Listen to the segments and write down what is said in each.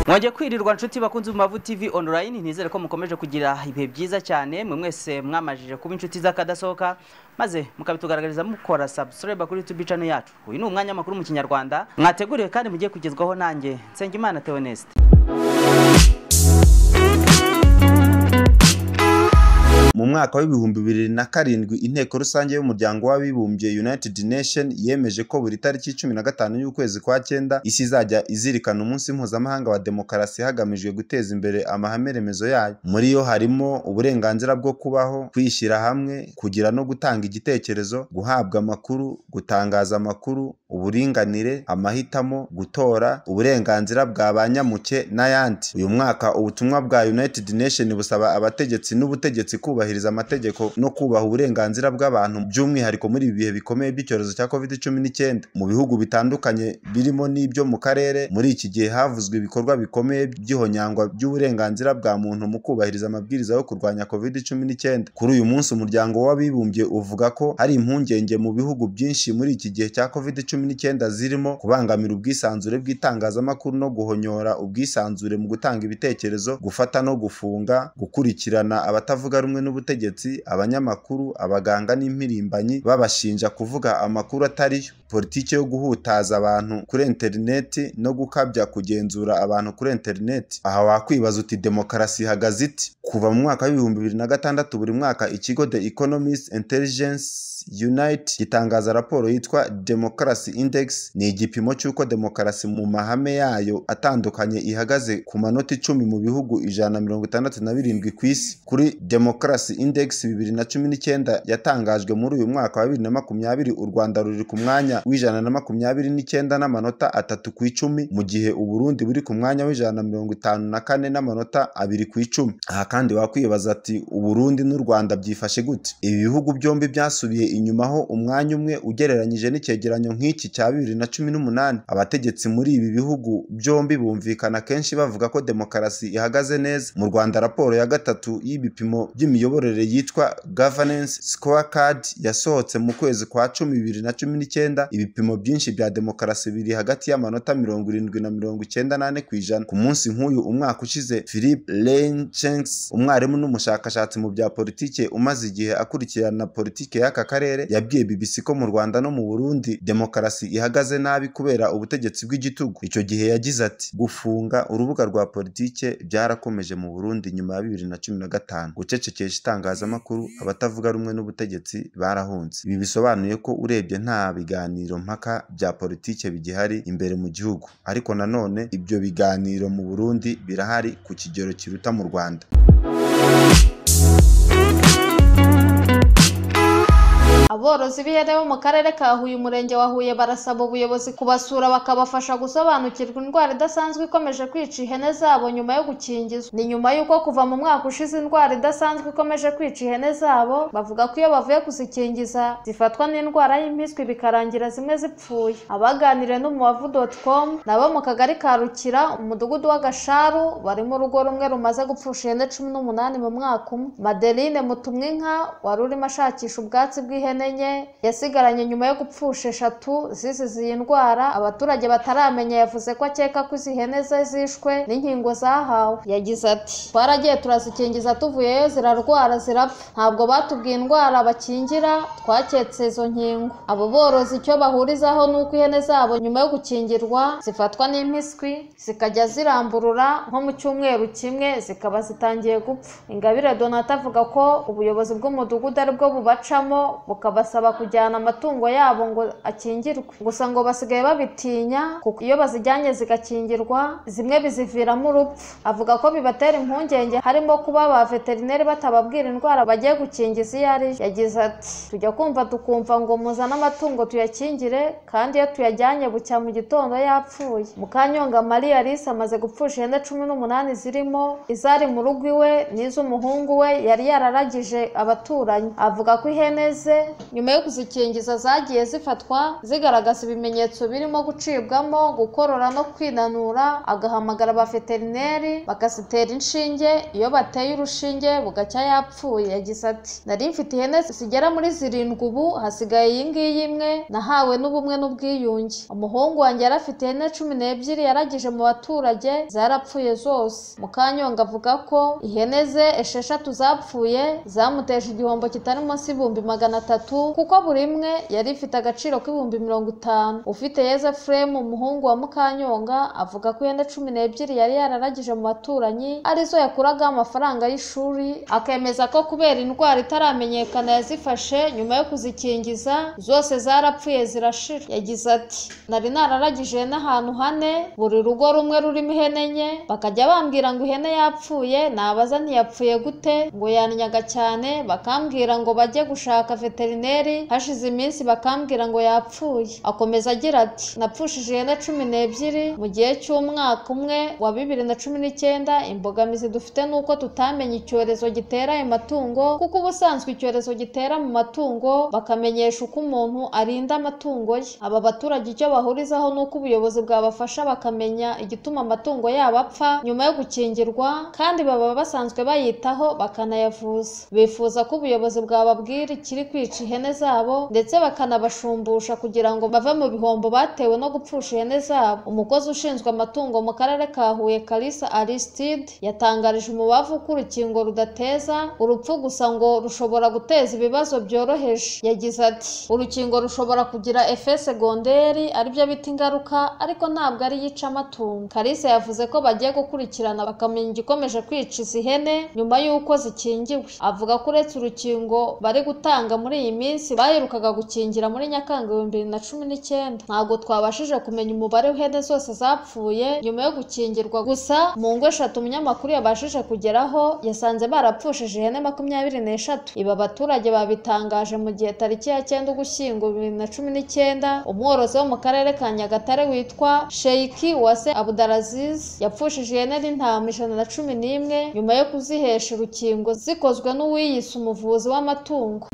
mwagiye kwirirwa nshuti bakunze mu mavu tv online nizere ko mukomeje kugira ibihe byiza cyane mwe mwese mwamajije kuba inshuti z'akadasohoka maze mukabitugaragariza mukora subscribe kuri youtube channel yacu uyu ni umwanya makuru mu kinyarwanda mwateguriwe kandi mugiye kugezwaho nanjye nsengimana theoneste mu mwaka w'ibihumbi bibiri na karindwi inteko rusange y'umuryango w'abibumbye united nation yemeje ko buri tariki cumi na gatanu y'ukwezi kwa cyenda isi izajya izirikana umunsi mpuzamahanga wa demokarasi hagamijwe guteza imbere amahame remezo yayo muri yo harimo uburenganzira bwo kubaho kwishyira hamwe kugira no gutanga igitekerezo guhabwa amakuru gutangaza amakuru uburinganire amahitamo gutora uburenganzira bwa ba nyamuke n'ayandi uyu mwaka ubutumwa bwa united nation busaba abategetsi n'ubutegetsi kubahiriza amategeko no kubaha uburenganzira bw'abantu by'umwihariko muri ibi bihe bikomeye by'icyorezo cya covid cumi n'icyenda mu bihugu bitandukanye birimo n'ibyo mu karere muri iki gihe havuzwe ibikorwa bikomeye by'ihonyangwa ry'uburenganzira bwa muntu mu kubahiriza amabwiriza yo kurwanya covid cumi n'icyenda kuri uyu munsi umuryango w'abibumbye uvuga ko hari impungenge mu bihugu byinshi muri iki gihe cya covid cumi n'icyenda zirimo kubangamira ubwisanzure bw'itangazamakuru no guhonyora ubwisanzure mu gutanga ibitekerezo gufata no gufunga gukurikirana abatavuga rumwe rumwe n'ubutegetsi abanyamakuru abaganga n'impirimbanyi babashinja kuvuga amakuru atari yo politiki yo guhutaza abantu kuri interineti no gukabya kugenzura abantu kuri interineti aha wakwibaza uti demokarasi ihagaze iti kuva mu mwaka w'ibihumbi bibiri na gatandatu buri mwaka ikigo the economist intelligence unite gitangaza raporo yitwa demokarasi index ni igipimo cy'uko demokarasi mu mahame yayo atandukanye ihagaze ku manota icumi mu bihugu ijana na mirongo itandatu na birindwi ku isi kuri demokarasi index bibiri na cumi n'icyenda yatangajwe muri uyu mwaka wa bibiri na makumyabiri u rwanda ruri ku mwanya w'ijana na makumyabiri n'icyenda n'amanota atatu ku icumi mu gihe uburundi buri ku mwanya w'ijana na mirongo itanu na kane n'amanota abiri ku icumi aha kandi wakwibaza ati uburundi n'u rwanda byifashe gute ibi bihugu byombi byasubiye inyuma ho umwanya umwe ugereranyije n'icyegeranyo nk'iki cya bibiri na cumi n'umunani abategetsi muri ibi bihugu byombi bumvikana kenshi bavuga ko demokarasi ihagaze neza mu rwanda raporo ya gatatu y'ibipimo by'imiyoborere yitwa governance scorecard yasohotse mu kwezi kwa cumi bibiri na cumi n'icyenda ibipimo byinshi bya demokarasi biri hagati y'amanota mirongo irindwi na mirongo icyenda n'ane ku ijana ku munsi nk'uyu umwaka ushize philip lenchenks umwarimu n'umushakashatsi mu bya politike umaze igihe akurikirana politike y'aka karere yabwiye BBC ko mu Rwanda no mu Burundi demokarasi ihagaze nabi kubera ubutegetsi bw'igitugu icyo gihe yagize ati gufunga urubuga rwa politike byarakomeje mu Burundi nyuma ya bibiri na cumi na gatanu gucecekesha itangazamakuru abatavuga rumwe n'ubutegetsi barahunze ibi bisobanuye ko urebye nta biganiro mpaka bya politike bigihari imbere mu gihugu ariko nanone ibyo biganiro mu Burundi birahari ku kigero kiruta mu Rwanda aborozi b'ihene bo mu karere ka huye umurenge wa huye barasaba ubuyobozi kubasura bakabafasha gusobanukirwa indwara idasanzwe ikomeje kwica ihene zabo nyuma yo gukingizwa ni nyuma y'uko kuva mu mwaka ushize indwara idasanzwe ikomeje kwica ihene zabo bavuga ko iyo bavuye kuzikingiza zifatwa n'indwara y'impiswi bikarangira zimwe zipfuye abaganiriye n'umubavu doti komu nabo mu kagari ka rukira umudugudu w'agasharu barimo urugo rumwe rumaze gupfusha ihene cumi n'umunani mu mwaka umwe madeline mutumwinka wari urimo ashakisha ubwatsi bw'ihene enye yasigaranye nyuma yo gupfusha eshatu zizize iyi ndwara abaturage bataramenya yavuze ko akeka ko izi hene ze zishwe n'inkingo zahawe yagize ati twaragiye turazikingiza tuvuyeyo zirarwara zirapfa ntabwo batubwiye indwara bakingira twaketse izo nkingo abo borozi icyo bahurizaho ni uko ihene zabo nyuma yo gukingirwa zifatwa n'impiswi zikajya ziramburura nko mu cyumweru kimwe zikaba zitangiye gupfa ingabire donata avuga ko ubuyobozi bw'umudugudu aribwo bubacamo buka basaba kujyana amatungo yabo ngo akingirwe gusa ngo basigaye babitinya kuko iyo bazijyanye zigakingirwa zimwe biziviramo urupfu avuga ko bibatera impungenge harimo kuba ba veterineri batababwira indwara bagiye gukingiza iyo ari yo yagize ati tujya kumva tukumva ngo muzane amatungo tuyakingire kandi iyo tuyajyanye bucya mu gitondo yapfuye mukanyonga marie alice amaze gupfusha ihene cumi n'umunani zirimo izari mu rugo iwe n'iz'umuhungu we yari yararagije abaturanyi avuga ko ihene ze nyuma yo kuzikingiza zagiye zifatwa zigaragaza ibimenyetso birimo gucibwamo gukorora no kwinanura agahamagara abaveterineri bakazitera inshinge iyo bateye urushinge bugacya yapfuye yagize ati nari mfite ihene zigera muri zirindwi ubu hasigaye iyi ngiyi imwe nahawe n'ubumwe n'ubwiyunge umuhungu wanjye yari afite ihene cumi n'ebyiri yaragije mu baturage zarapfuye zose mukanyonga avuga ko ihene ze esheshatu zapfuye zamuteje igihombo kitari munsi y'ibihumbi magana atatu kuko buri imwe yari ifite agaciro k'ibihumbi mirongo itanu ufite yezefuremu umuhungu wa mukanyonga avuga ko ihene cumi n'ebyiri yari yararagije mu baturanyi arizo yakuragaho amafaranga y'ishuri akemeza ko kubera indwara itaramenyekana yazifashe nyuma yo kuzikingiza zose zarapfuye zirashira yagize ati nari nararagije ihene ahantu hane buri rugo rumwe rurimo ihene enye bakajya bambwira ngo ihene yapfuye nabaza ntiyapfuye gute ngo yanyaga cyane bakambwira ngo bajye gushaka veterineri hashize iminsi bakambwira ngo yapfuye akomeza agira ati napfushije ihene cumi n'ebyiri mu gihe cy'umwaka umwe wa bibiri na cumi n'icyenda imbogamizi dufite ni uko tutamenye icyorezo gitera ayo matungo kuko ubusanzwe icyorezo gitera mu matungo bakamenyesha uko umuntu arinda amatungo ye aba baturage icyo bahurizaho ni uko ubuyobozi bwabafasha bakamenya igituma amatungo yabo apfa nyuma yo gukingirwa kandi baba basanzwe bayitaho bakanayavuza bifuza ko ubuyobozi bwababwira ikiri kwica ihene zabo ndetse bakanabashumbusha kugira ngo bave mu bihombo batewe no gupfusha ihene zabo umukozi ushinzwe amatungo mu karere ka Huye Kalisa Aristide yatangarije umubavu ko urukingo rudateza urupfu gusa ngo rushobora guteza ibibazo byoroheje yagize ati urukingo rushobora kugira efe segonderi aribyo bita ingaruka ariko ntabwo ari yica amatungo Kalisa yavuze ko bagiye gukurikirana bakamenya igikomeje kwica izi hene nyuma y'uko zikingiwe avuga ko uretse urukingo bari gutanga muri iyi minsi baherukaga gukingira muri nyakanga ibihumbi bibiri na cumi n'icyenda ntabwo twabashije kumenya umubare w'ihene zose zapfuye nyuma yo gukingirwa gusa mu ngo eshatu umunyamakuru yabashije kugeraho yasanze barapfushije ihene makumyabiri n'eshatu ibi abaturage babitangaje mu gihe tariki ya cyenda ugushyingo bibiri na cumi n'icyenda umworozi wo mu karere ka nyagatare witwa sheiki wase abudaraziz yapfushije ihene n'intama ijana na cumi n'imwe nyuma yo kuzihesha urukingo zikozwe n'uwiyise umuvuzi w'amatungo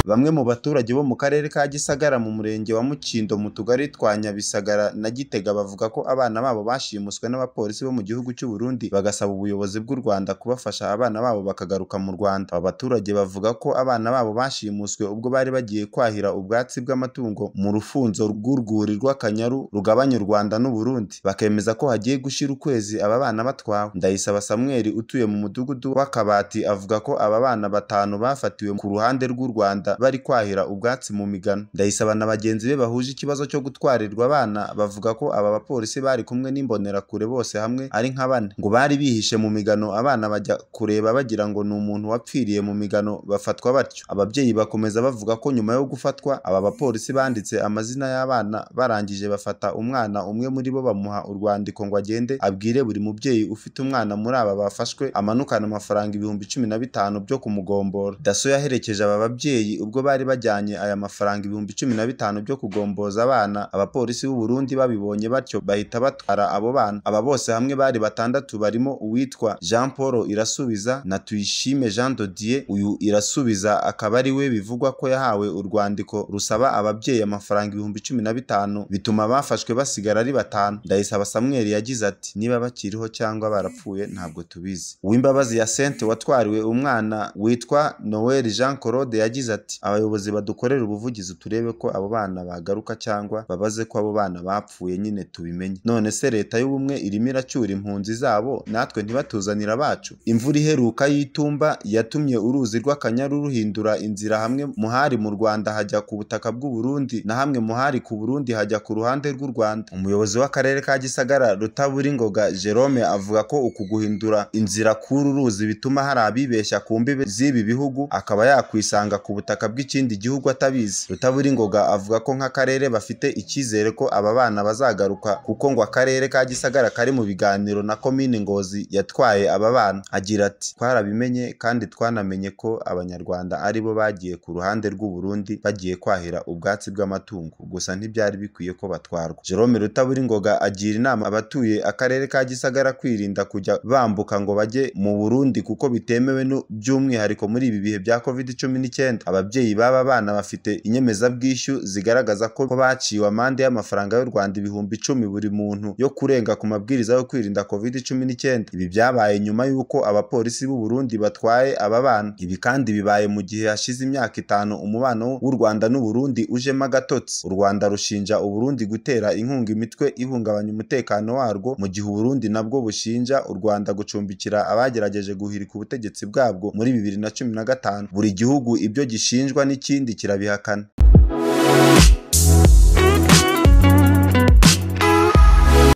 bamwe mu baturage bo mu karere ka gisagara mu murenge wa mukindo mu tugari twa nyabisagara na gitega bavuga ko abana babo bashimuswe n'abapolisi bo mu gihugu cy'u burundi bagasaba ubuyobozi bw'u rwanda kubafasha abana babo bakagaruka mu rwanda aba baturage bavuga ko abana babo bashimuswe ubwo bari bagiye kwahira ubwatsi bw'amatungo mu rufunzo rw'urwuri rw'akanyaru rugabanya u rwanda n'u burundi bakemeza ko hagiye gushira ukwezi aba bana batwawe ndayisaba samweli utuye mu mudugudu w'akabati avuga ko aba bana batanu bafatiwe ku ruhande rw'u rwanda bari kwahira ubwatsi mu migano ndayisaba na bagenzi be bahuje ikibazo cyo gutwarirwa abana bavuga ko aba bapolisi bari kumwe n'imbonerakure bose hamwe ari nka bane ngo bari bihishe mu migano abana bajya kureba bagira ngo ni umuntu wapfiriye mu migano bafatwa batyo ababyeyi bakomeza bavuga ko nyuma yo gufatwa aba bapolisi banditse amazina y'abana barangije bafata umwana umwe muri bo bamuha urwandiko ngo agende abwire buri mubyeyi ufite umwana muri aba bafashwe amanukana amafaranga ibihumbi cumi na bitanu byo kumugombora daso yaherekeje aba babyeyi ubwo bari bajyanye aya mafaranga ibihumbi cumi na bitanu byo kugomboza abana abapolisi b'u Burundi babibonye batyo bahita batwara abo bana aba bose hamwe bari batandatu barimo uwitwa Jean Paul Irasubiza na Tuyishime Jean Dodier uyu Irasubiza akaba ari we bivugwa ko yahawe urwandiko rusaba ababyeyi amafaranga ibihumbi cumi na bitanu bituma abafashwe basigara ari batanu Ndayisaba Samuel yagize ati niba bakiriho cyangwa barapfuye ntabwo tubizi uw'imbabazi ya Sente watwariwe umwana witwa Noel Jean Claude yagize ati abayobozi badukorera ubuvugizi turebe ko abo bana bagaruka cyangwa babaze ko abo bana bapfuye nyine tubimenye none se leta y'ubumwe irimo iracyura impunzi zabo natwe ntibatuzanira abacu imvura iheruka y'itumba yatumye uruzi rw'akanyaru ruhindura inzira hamwe muhari mu rwanda hajya ku butaka bw'u Burundi na hamwe muhari ku Burundi hajya ku ruhande rw'u Rwanda umuyobozi w'akarere ka Gisagara Rutaburingoga Jerome avuga ko uku guhindura inzira k'uru ruzi bituma hari abibeshya ku mbibe z'ibi bihugu akaba yakwisanga ku butaka ubutaka bw'ikindi gihugu atabizi rutaburingoga avuga ko nk'akarere bafite icyizere ko aba bana bazagaruka kuko ngo akarere ka gisagara kari mu biganiro na komini ngozi yatwaye aba bana agira ati twarabimenye kandi twanamenye ko abanyarwanda ari bo bagiye ku ruhande rw'u Burundi bagiye kwahira ubwatsi bw'amatungo gusa ntibyari bikwiye ko batwarwa Jerome Rutaburingoga agira inama abatuye akarere ka Gisagara kwirinda kujya bambuka ngo bajye mu Burundi kuko bitemewe n'u- by'umwihariko muri ibi bihe bya covid cumi n'icyenda ababyeyi b'aba bana bafite inyemezabwishyu zigaragaza ko baciwe amande y'amafaranga y'u Rwanda ibihumbi icumi buri muntu yo kurenga ku mabwiriza yo kwirinda covid cumi n'icyenda ibi byabaye nyuma y'uko abapolisi b'u Burundi batwaye aba bana ibi kandi bibaye mu gihe hashize imyaka itanu umubano w'u Rwanda n'u Burundi ujemo agatotsi u Rwanda rushinja u Burundi gutera inkunga imitwe ihungabanya umutekano warwo mu gihe u Burundi nabwo bushinja u Rwanda gucumbikira abagerageje guhirika ubutegetsi bwabwo muri bibiri na cumi na gatanu buri gihugu ibyo gishinjwa n'ikindi kirabihakana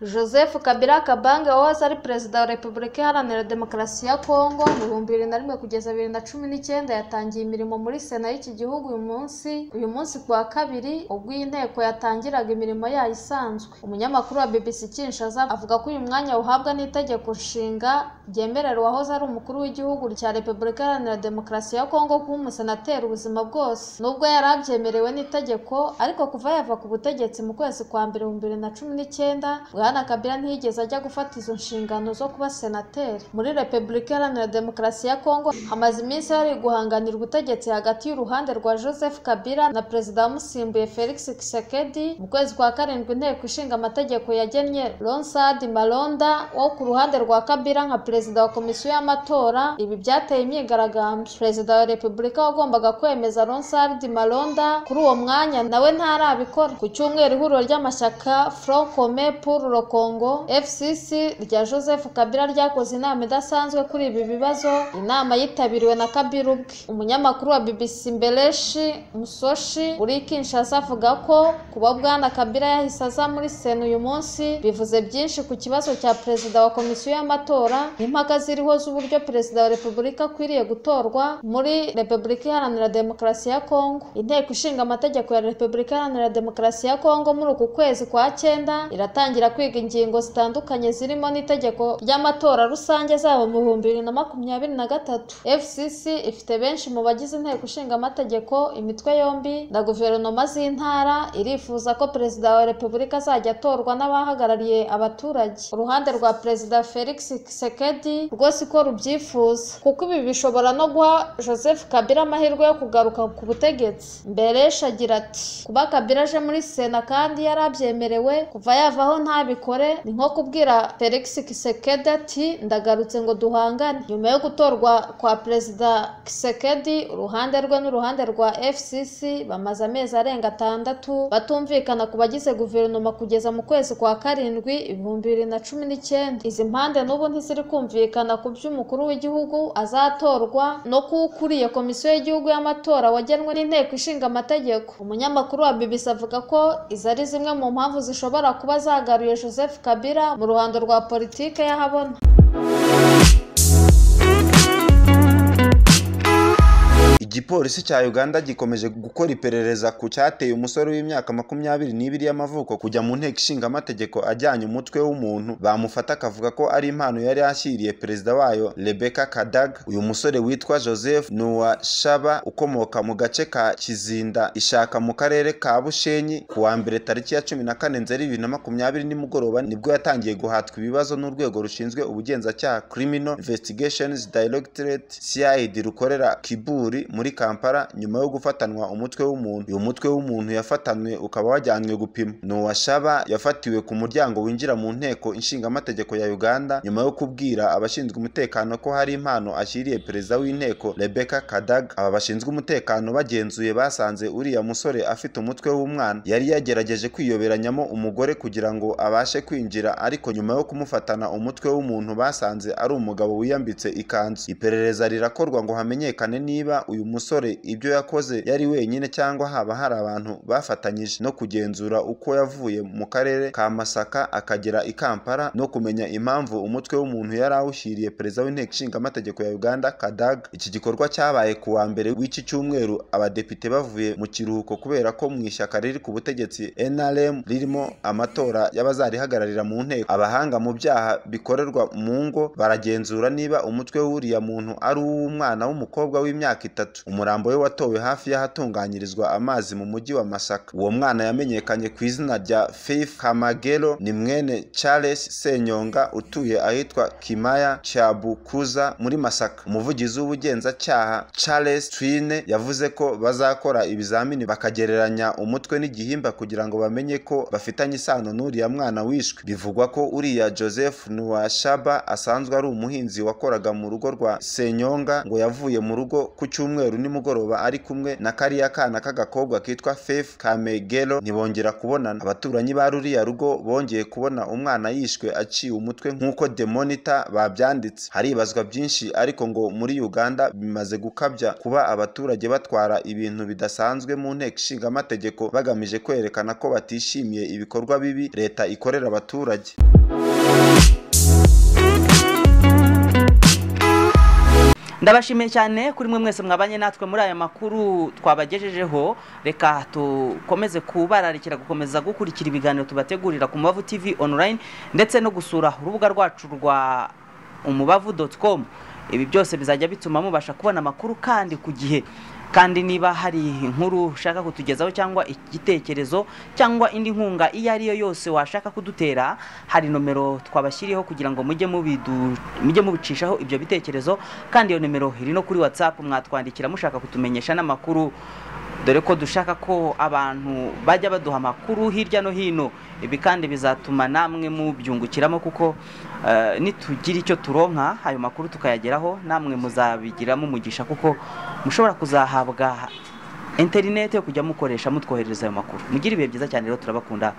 joseph kabila kabange wahoze ari perezida wa repubulika iharanira demokarasi ya kongo mu bihumbi bibiri na rimwe kugeza bibiri na cumi n'icyenda yatangiye imirimo muri sena y'iki gihugu uyu munsi uyu munsi ku wa kabiri ubwo iyi nteko yatangiraga imirimo yayo isanzwe umunyamakuru wa bbc kinshaza avuga ko uyu mwanya uhabwa n'itegeko nshinga ryemerera uwahoze ari umukuru w'igihugu cya repubulika iharanira demokarasi ya kongo kuba umusenateri ubuzima bwose nubwo yari abyemerewe n'itegeko ariko kuva yava ku butegetsi mu kwezi kwa mbere mu bibiri na cumi n'icyenda bwana kabila ntiyigeze ajya gufata izo nshingano zo kuba senateri muri repubulika iharanira demokarasi ya kongo hamaze iminsi hari guhanganira ubutegetsi hagati y'uruhande rwa joseph kabila na perezida wamusimbuye felix kisekedi mu kwezi kwa karindwi inteko ishinga amategeko yagennye ronsad maronda wo ku ruhande rwa kabila nka perezida wa komisiyo y'amatora ibi byateye imyigaragambyo perezida wa repubulika wagombaga kwemeza ronsard maronda kuri uwo mwanya nawe ntarabikora ku cyumweru ihuriro ry'amashyaka front commun pour le congo fcc rya joseph kabila ryakoze inama idasanzwe kuri ibi bibazo inama yitabiriwe na kabila ubwe umunyamakuru wa bbc mbeleshi musoshi uri i kinshasa avuga ko kuba bwana kabila yahise aza muri sena uyu munsi bivuze byinshi ku kibazo cya perezida wa komisiyo y'amatora impaka ziriho z'uburyo perezida wa repubulika akwiriye gutorwa muri repubulika iharanira demokarasi ya kongo inteko ishinga amategeko ya repubulika iharanira demokarasi ya kongo muri uku kwezi kwa cyenda iratangira kwiga ingingo zitandukanye zirimo n'itegeko ry'amatora rusange zabo mu bihumbi bibiri na makumyabiri na gatatu fcc ifite benshi mu bagize inteko ishinga amategeko imitwe yombi na guverinoma z'intara irifuza ko perezida wa repubulika azajya atorwa n'abahagarariye abaturage uruhande rwa perezida felix kisekedi rwose ko rubyifuza kuko ibi bishobora no guha joseph kabila amahirwe yo kugaruka ku butegetsi mberesha agira ati kuba kabila aje muri sena kandi yari abyemerewe kuva yavaho ntabikore ni nko kubwira felix kisekedi ati ndagarutse ngo duhangane nyuma yo gutorwa kwa perezida kisekedi uruhande rwe n'uruhande rwa fcc bamaze amezi arenga atandatu batumvikana ku bagize guverinoma kugeza mu kwezi kwa karindwi ibihumbi bibiri na cumi n'icyenda izi mpande n'ubu ntiziri kumvikana ku by'umukuru w'igihugu azatorwa no ku ukuriye komisiyo y'igihugu y'amatora wagenwe n'inteko ishinga amategeko umunyamakuru wa bbc avuga ko izi ari zimwe mu mpamvu zishobora kuba zagaruye joseph kabila mu ruhando rwa politike y'ahabona Igipolisi cya Uganda gikomeje gukora iperereza ku cyateye umusore w'imyaka makumyabiri n'ibiri y'amavuko kujya mu nteko ishinga amategeko ajyanye umutwe w'umuntu bamufata akavuga ko ari impano yari yashyiriye perezida wayo Rebecca Kadag uyu musore witwa Joseph ni uwa Shaba ukomoka mu gace ka Kizinda ishaka mu karere ka Bushenyi ku wa mbere tariki ya cumi na kane nzeri bibiri na makumyabiri nimugoroba nibwo yatangiye guhatwa ibibazo n'urwego rushinzwe ubugenzacyaha Criminal Investigations Directorate CID rukorera Kiburi muri Kampala nyuma yo gufatanwa umutwe w'umuntu uyu mutwe w'umuntu yafatanwe ukaba wajyanwe gupima ni uwashaba yafatiwe ku muryango winjira mu nteko inshingamategeko ya Uganda nyuma yo kubwira abashinzwe umutekano ko hari impano ashyiriye perezida w'inteko Rebecca Kadag aba bashinzwe umutekano bagenzuye basanze uriya musore afite umutwe w'umwana yari yagerageje kwiyoberanyamo umugore kugira ngo abashe kwinjira ariko nyuma yo kumufatana umutwe w'umuntu basanze ari umugabo wiyambitse ikanzu iperereza rirakorwa ngo hamenyekane niba uyu musore ibyo yakoze yari wenyine cyangwa haba hari abantu bafatanyije no kugenzura uko yavuye mu karere ka Masaka akagera i Kampala no kumenya impamvu umutwe w'umuntu yari awushyiriye perezida w'inteko ishinga amategeko ya Uganda Kadag iki gikorwa cyabaye ku wa mbere w'iki cyumweru abadepite bavuye mu kiruhuko kubera ko mu ishyaka riri ku butegetsi NRM ririmo amatora y'abazarihagararira mu nteko abahanga mu byaha bikorerwa mu ngo baragenzura niba umutwe w'uriya muntu ari uw'umwana w'umukobwa w'imyaka itatu umurambo we watowe hafi y'ahatunganyirizwa amazi mu mujyi wa Masaka uwo mwana yamenyekanye ku izina rya Faith Kamagero ni mwene Charles Senyonga utuye ahitwa Kimaya Cyabukuza muri Masaka umuvugizi w'ubugenzacyaha Charles Twine yavuze ko bazakora ibizamini bakagereranya umutwe n'igihimba kugira ngo bamenye ko bafitanye isano n'uriya mwana wishwe bivugwa ko uriya Joseph Nuwashaba asanzwe ari umuhinzi wakoraga mu rugo rwa Senyonga ngo yavuye mu rugo ku cyumweru nimugoroba ari kumwe na kariya kana k'agakobwa kitwa Faith Kamegero ntibongera kubonana abaturanyi ba ruriya rugo bongeye kubona umwana yishwe aciye umutwe nk'uko The Monitor babyanditse haribazwa byinshi ariko ngo muri Uganda bimaze gukabya kuba abaturage batwara ibintu bidasanzwe mu nteko ishinga amategeko bagamije kwerekana ko batishimiye ibikorwa bibi leta ikorera abaturage ndabashimiye cyane kuri mwe mwese mwabanye natwe muri aya makuru twabagejejeho reka dukomeze kubararikira gukomeza gukurikira ibiganiro tubategurira ku mubavu tv online ndetse no gusura urubuga rwacu rwa umubavu doti komu ibi byose bizajya bituma mubasha kubona amakuru kandi ku gihe kandi niba hari inkuru ushaka kutugezaho cyangwa igitekerezo cyangwa indi nkunga iyo ari yo yose washaka kudutera hari nomero twabashyiriyeho kugira ngo mujye mubidu- mujye mubicishaho ibyo bitekerezo kandi iyo nomero iri no kuri watsapu mwatwandikira mushaka kutumenyesha n'amakuru dore ko dushaka ko abantu bajya baduha amakuru hirya no hino ibi kandi bizatuma namwe mubyungukiramo kuko eh, nitugira icyo turonka ayo makuru tukayageraho namwe muzabigiramo umugisha kuko mushobora kuzahabwa interineti yo kujya mukoresha mutwoherereza ayo makuru mugire ibihe byiza cyane rero turabakunda